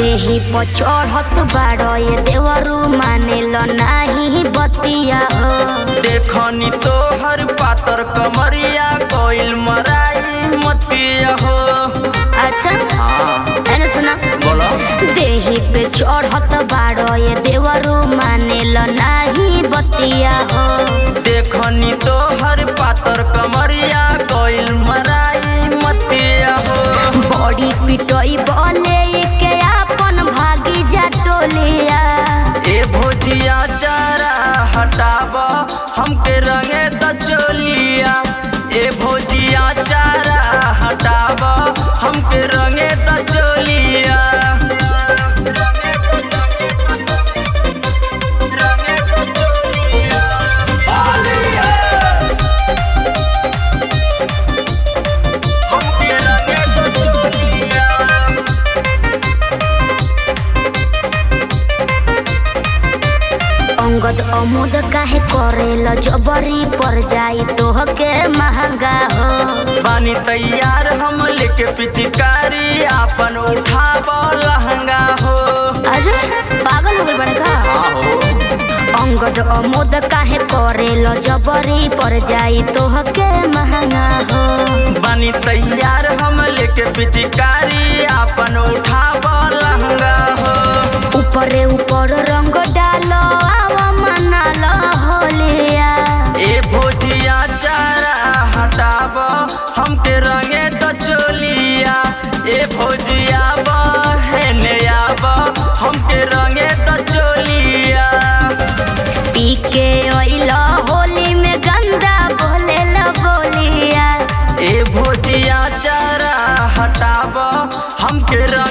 देही पर चढ़त बाड़ो ये देवरू मानेल नाही बतिया हो देखनी तोहर पातर कमरिया कोइल मराई मतिया हो अच्छा हाँ एने सुना बोलो देही पे चढ़त बाड़ो ये देवरू मानेल नाही बतिया हो देखनी तोहर पातर कमरिया कोइल मराई मतिया हो बड़ी पिटोई बोले के आपन भागी जा टोलिया ए भोजिया चारा हटाब हमके रंगे दचोलिया ए भोजिया चारा हटाब हमके रंगे दचोलिया हमके रंगे दचोलिया अंगद अमुद काहे करेल जबरी पर जाई तोहके महंगा हो बानी तैयार हम लेके पिचकारी आपन उठाब लहंगा हो अरे पागल हो गइल बड़का आहो अंगद अमुद काहे करेल जबरी पर जाई तोहके महंगा हो बानी तैयार हम लेके पिचकारी आपन उठाब लहंगा हो ऊपरे ऊपर रंग डालो आवा मनालो होलिया ए भोजिया चारा हटाब हमके रंगे दचोलिया ए भोजिया बहने आब हमके रंगे दचोलिया पी के ओइल होली में गंदा बोलेल बोलिया ए भोजिया चारा हटाब हमके रंगे